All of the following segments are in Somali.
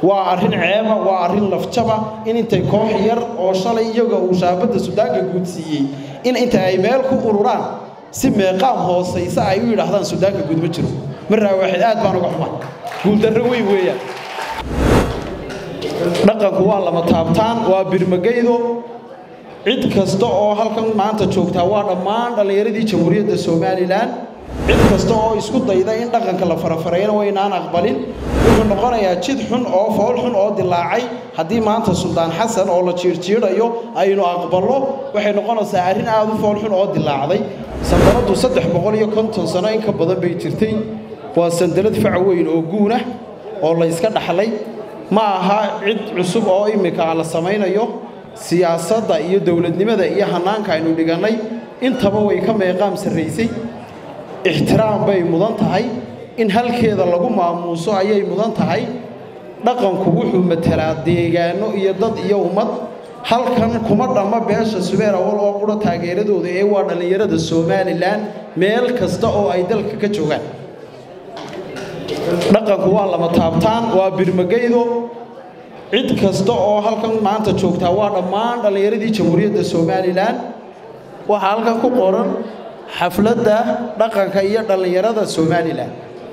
waa arrin ceeba waa arrin lafjaba in intay koox yar oo shalay iyaga uu shaabadda sudaanka guudsiiyey in inta ay meel ku ururaan si meeqaam hoosaysa ay u yidhaahdaan sudaanka guud ma jiro marraa waaxid aad baan uga xuma guuldarro weyn weeyaan dhaqanku waa lama taabtaan waa birmagaydo cid kasta oo halkan maanta joogtaa waa dhammaan dhallinyaradii jamhuuriyadda somalilan cid kasta oo isku dayda in dhaqanka la farafarayana waynaan aqbalin wuxuu noqonayaa jid xun oo fool xun oo dilaacay haddii maanta suldaan xasan oo la jiirjiidhayo aynu aqballo waxay noqonaysaa arrin aad u fool xun oo dilaacday sandaladdu saddex boqol iyo konton sano in ka badan bay jirtay waa sandalad fac weyn oo guunah oo la yska dhaxlay ma aha cid cusub oo immika la samaynayo siyaasadda iyo dowladnimada iyo hannaanka aynu dhigannay intaba way ka meeqaam sarraysay ixtiraam bay mudan tahay in halkeeda lagu maamuuso ayay mudan tahay dhaqanku wuxuu matelaa deegaanno iyo dad iyo ummad halkan kuma dhamma beesha subeer awal oo qura taageeradooda ee waa dhallinyarada somalilan meel kasta oo ay dalka ka joogaan dhaqanku waa lama taabtaan waa birmagaydo cid kasta oo halkan maanta joogtaa waa dhammaan dhallinyaradii jamhuuriyadda somalilan waxaa halkan ku qoran xafladda dhaqanka iyo dhallinyarada somalilan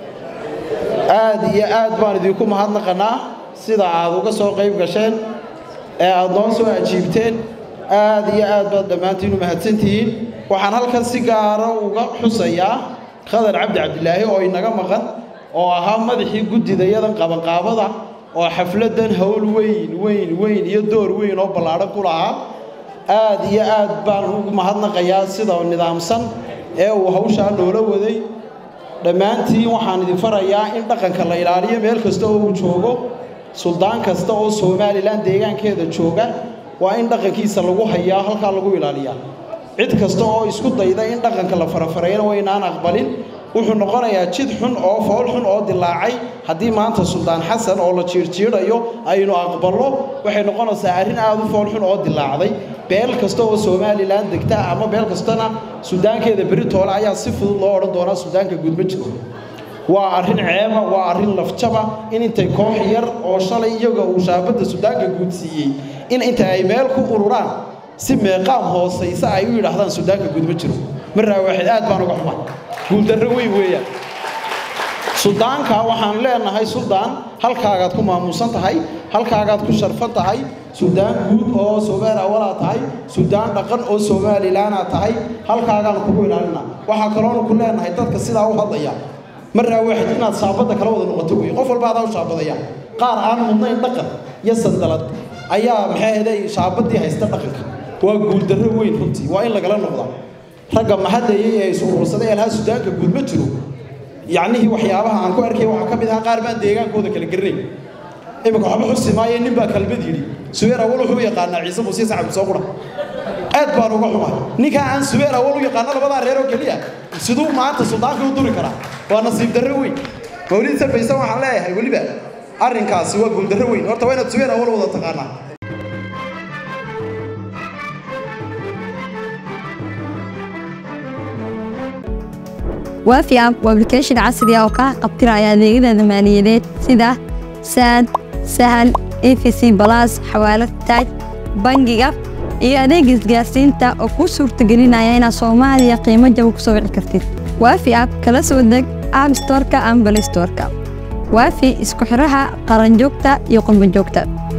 aad iyo aad baan idinku mahadnaqanaa sida aad uga soo qayb gasheen ee aad noo soo ajiibteen aad iyo aad baad dhammaantiin u mahadsantihiin waxaan halkan si gaara uga xusayaa khadar cabdi cabdilaahi oo inaga maqan oo ahaa madaxii guddidayadan qabanqaabada oo xafladdan howl weyn weyn weyn iyo door weyn oo ballaadhan ku lahaa aad iyo aad baan ugu mahadnaqayaa sida nidaamsan ee uu hawshaa noola waday dhammaantiin waxaan idin farayaa in dhaqanka la ilaaliyo meel kasta oo uu joogo suldaan kasta oo somalilan deegaankeeda jooga waa in dhaqankiisa lagu hayaa halkaa lagu ilaaliyaa cid kasta oo isku dayda in dhaqanka la farafarayana waynaan aqbalin wuxuu noqonayaa jid xun oo fool xun oo dilaacay haddii maanta suldaan xasan oo la jiirjiidhayo aynu aqballo waxay noqonaysaa arrin aad u fool xun oo dilaacday beel kasta oo somalilan degta ama beel kastana sudaankeeda beritoole ayaa si fudud loo odhan doonaa sudaanka guud ma jiro waa arrin ceeba waa arrin lafjaba in intay koox yar oo shalay iyaga uu shaabadda sudaanka guudsiiyey in inta ay meel ku ururaan si meeqaam hoosaysa ay u yidhaahdaan sudaanka guud ma jiro marraa waaxid aad baan uga xuma guuldarro weyn weeyaan suldaanka waxaan leenahay suldaan halkaagaad ku maamuusan tahay halkaagaad ku sharfan tahay suldaan guud oo somaali awalaa tahay suldaan dhaqan oo somalilanaa tahay halkaagaan kugu ilaalina waxaa kaloonu ku leenahay dadka sidaa u hadlaya marraa waaxid inaad shaabadda kala wada noqoto wey qof walba adaa u shaabadaya qaar aan mudnayn dhaqan iyo sandalad ayaa maxay ahaday shaabaddii haysta dhaqanka waa guuldarro weyn runtii waa in lagala noqdaa ragga mahadayay ee is urursaday elhaa sudaanka guud ma jiro yacnihii waxyaabaha aan ku arkay waxaa ka mid ahaa qaar baan deegaankooda kala garnay iminka waxba xusi maayo nin baa kalmad yidhi subeer awal wuxuu u yaqaanaa ciise muuse sacab soo qura aad baan uga xumaa ninkaa aan subeer awal u yaqaano labadaa reer oo keliya siduu maanta suldaanka u duri karaa waa nasiib darro weyn mawlid sabaysan waxaan leeyahay weliba arrinkaasi waa guuldarro weyn horta waa inaad subeer awal wada taqaanaa waafi app waa application casri ah oo kaa qabtiraya adeegyada maaliyadeed sida saad sahal efc balas xawaalad taaj bangiga iyo adeega isgaarsiinta oo kuu suurtagelinaya inaad soomaaliya qiimo jaba ku soo wici kartid waafi app kala soo deg app storeka ama balay storeka waafi isku xiraha qaranjoogta iyo qurbanjoogta